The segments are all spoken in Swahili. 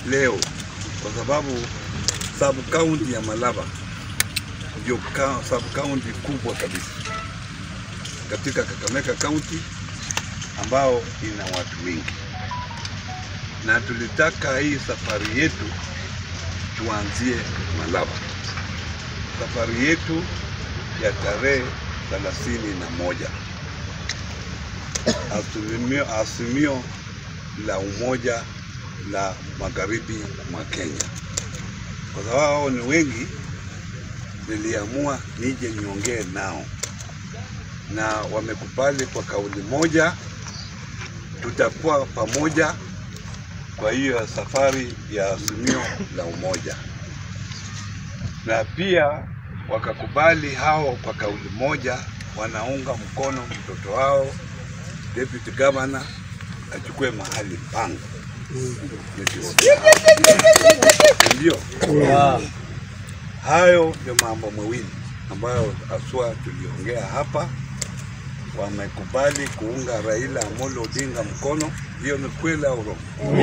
leo kwa sababu sub county ya Malaba ndio ka- sub county kubwa kabisa katika Kakamega County ambao ina watu wengi, na tulitaka hii safari yetu tuanzie Malaba, safari yetu ya tarehe thelathini na moja azimio, azimio la umoja la magharibi mwa Kenya. Kwa sababu hao ni wengi, niliamua nije niongee nao na wamekubali kwa kauli moja, tutakuwa pamoja kwa hiyo safari ya azimio la umoja, na pia wakakubali hao kwa kauli moja, wanaunga mkono mtoto wao deputy governor achukue mahali pangu. Ndio hayo ndio mambo mawili ambayo aswa tuliongea hapa. Wamekubali kuunga Raila Amolo Odinga mkono, hiyo ni kweli au urongo?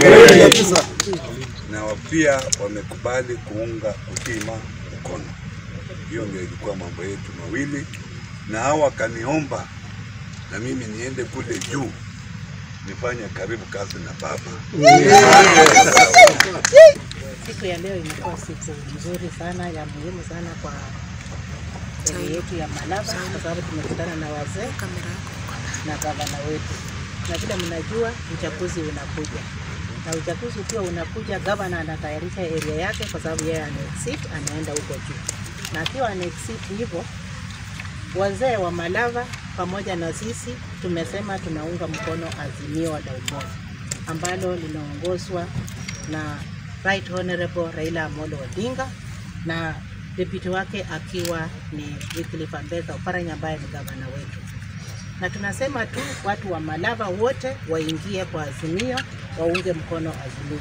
Na wa- pia wamekubali kuunga Utima mkono. Hiyo ndio ilikuwa mambo yetu mawili, na hao wakaniomba na mimi niende kule juu nifanye karibu kazi na baba. Siku ya leo imekuwa siku nzuri sana ya muhimu sana kwa area yetu ya Malaba kwa sababu tumekutana na wazee na gavana wetu, na vile mnajua uchaguzi unakuja, na uchaguzi ukiwa unakuja, gavana anatayarisha area yake kwa sababu yeye ana exit, anaenda huko juu, na akiwa ana exit hivyo wazee wa Malava pamoja na sisi tumesema tunaunga mkono azimio la umoja ambalo linaongozwa na Right Honorable Raila Amolo Odinga na deputy wake akiwa ni Wycliffe Ambetsa Oparanya ambaye ni gavana wetu, na tunasema tu watu wa Malava wote waingie kwa azimio, waunge mkono azimio.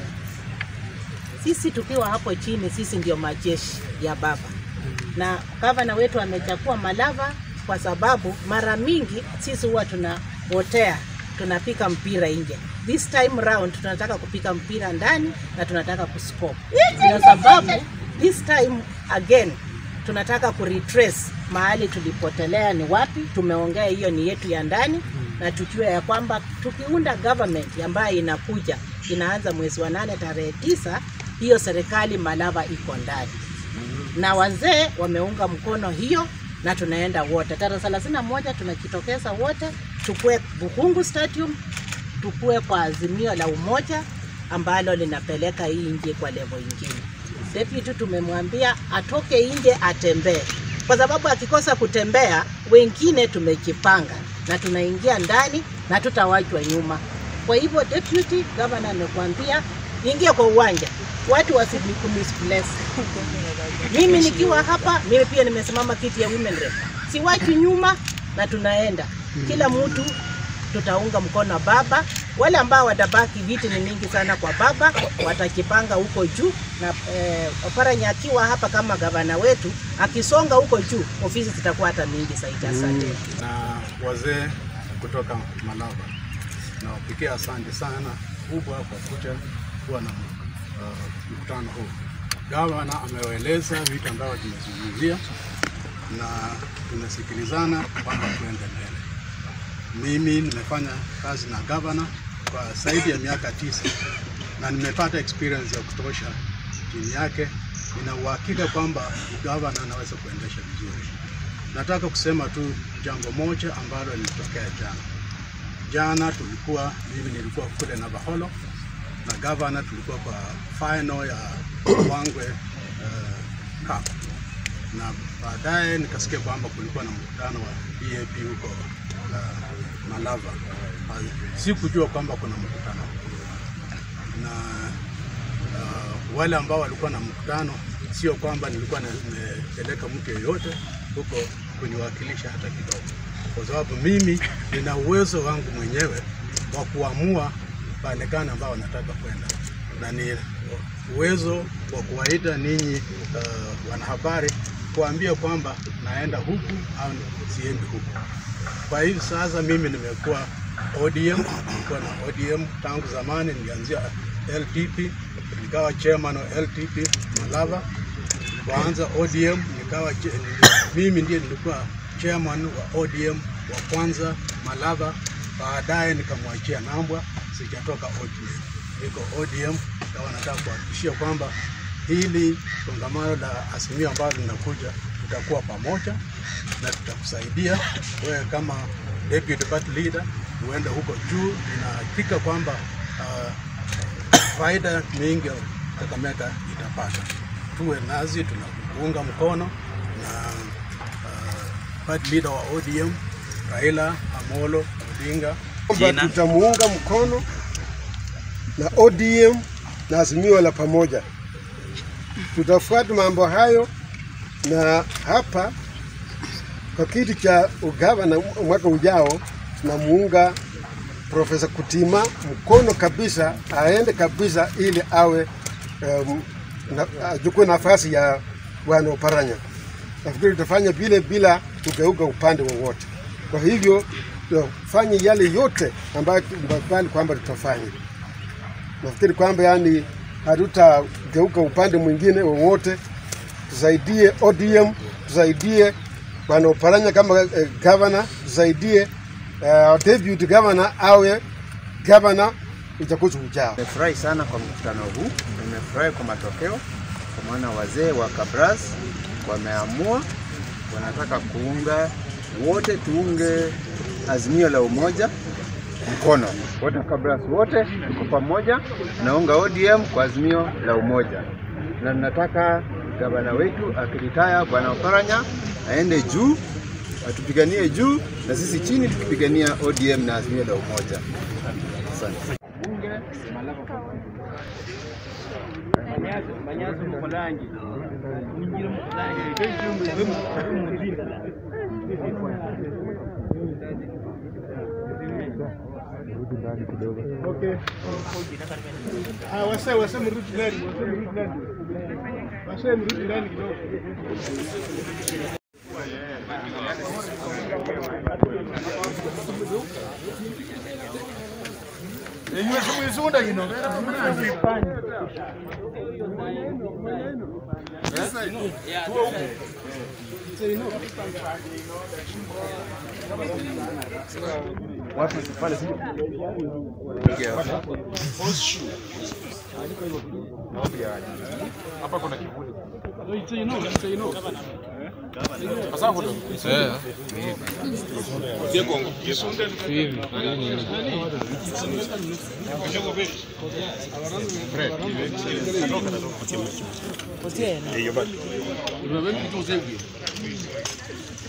Sisi tukiwa hapo chini, sisi ndio majeshi ya baba na gavana wetu amechagua Malava kwa sababu mara mingi sisi huwa tunaotea tunapika mpira nje. This time round tunataka kupika mpira ndani na tunataka kuscore. Ndio sababu this time again tunataka kuretrace mahali tulipotelea ni wapi. Tumeongea hiyo ni yetu ya ndani na tujue ya kwamba tukiunda government ambayo inakuja inaanza mwezi wa nane tarehe tisa, hiyo serikali Malava iko ndani na wazee wameunga mkono hiyo na tunaenda wote tarehe thelathini na moja tunajitokeza wote tukue Bukungu Stadium, tukue kwa azimio la umoja ambalo linapeleka hii nje kwa level ingine. Deputy tumemwambia atoke nje atembee, kwa sababu akikosa kutembea, wengine tumejipanga na tunaingia ndani na tutawachwa nyuma. Kwa hivyo deputy governor amekwambia ingia kwa uwanja, watu wasikumisplace. Mimi nikiwa hapa, mimi pia nimesimama kiti ya women rep, siwachi nyuma na tunaenda kila mtu tutaunga mkono baba. Wale ambao watabaki, viti ni mingi sana kwa baba, watajipanga huko juu na eh, Oparanya akiwa hapa kama gavana wetu, akisonga huko juu, ofisi zitakuwa hata mingi zaidi. Asante. na wazee kutoka Malava. Nawapigia asante sana kubwa kwa kuja kuwa na uh, mkutano huu. Gavana amewaeleza vitu ambavyo tumezungumzia na tumesikilizana kwamba tuende mbele. Mimi nimefanya kazi na gavana kwa zaidi ya miaka tisa na nimepata experience ya kutosha chini yake. Nina uhakika kwamba gavana anaweza kuendesha vizuri. Nataka kusema tu jambo moja ambalo lilitokea jana. Jana tulikuwa, mimi nilikuwa kule Navaholo na gavana, tulikuwa kwa final ya Wangwe uh, Cup na baadaye nikasikia kwamba kulikuwa na mkutano wa EAP huko uh, Malava. Uh, sikujua kwamba kuna mkutano na uh, wale ambao walikuwa na mkutano, sio kwamba nilikuwa na- nimepeleka mtu yeyote huko kuniwakilisha hata kidogo, kwa sababu mimi nina uwezo wangu mwenyewe wa kuamua pale gani ambao wanataka kwenda, na ni uwezo wa kuwaita ninyi uh, wanahabari kuambia kwamba naenda huku au siendi huku. Kwa hivi sasa mimi nimekuwa ODM, nilikuwa na ODM tangu zamani, nilianzia LDP nikawa chairman wa LTP Malava. Kuanza ODM nikawa che- mimi ndiye nilikuwa chairman wa ODM wa kwanza Malava. Baadaye nikamwachia Nambwa, sijatoka ODM, niko ODM. Kawa nataka kuhakikishia kwamba hili kongamano la Azimio ambalo linakuja tutakuwa pamoja na tutakusaidia wewe kama deputy party leader uende huko juu. Ninahakika kwamba uh, faida mingi Kakamega itapata. Tuwe nazi, tunakuunga mkono na uh, party leader wa ODM Raila Amolo Odinga kwamba tutamuunga mkono na ODM na Azimio la pamoja. Tutafuata mambo hayo, na hapa kwa kiti cha ugavana mwaka ujao tunamuunga Profesa Kutima mkono kabisa, aende kabisa ili awe um, na, achukue nafasi ya Bwana Oparanya. Nafikiri tutafanya vile bila kugeuka upande wowote. Kwa hivyo tufanye yale yote ambayo tumekubali kwamba tutafanya. Nafikiri kwamba yani hatutageuka upande mwingine wowote, tusaidie ODM, tusaidie Bwana Oparanya kama eh, governor, tusaidie eh, deputy governor awe governor uchaguzi ujao. Nimefurahi sana kwa mkutano huu, nimefurahi kwa matokeo, kwa maana wazee wa Kabras wameamua, wanataka kuunga wote, tuunge azimio la umoja mkono wote, Kabras wote tuko pamoja, naunga ODM kwa azimio la umoja, na nataka gavana wetu akiritaya Bwana Oparanya aende juu, atupiganie juu, na sisi chini tukipigania ODM na azimio la umoja. Asante. Okay. Ah, wase wase mrudi ndani, wase mrudi ndani. Wase mrudi ndani kidogo.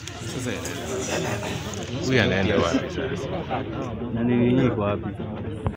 Huyu anaenda wapi sasa? Na nini iko wapi?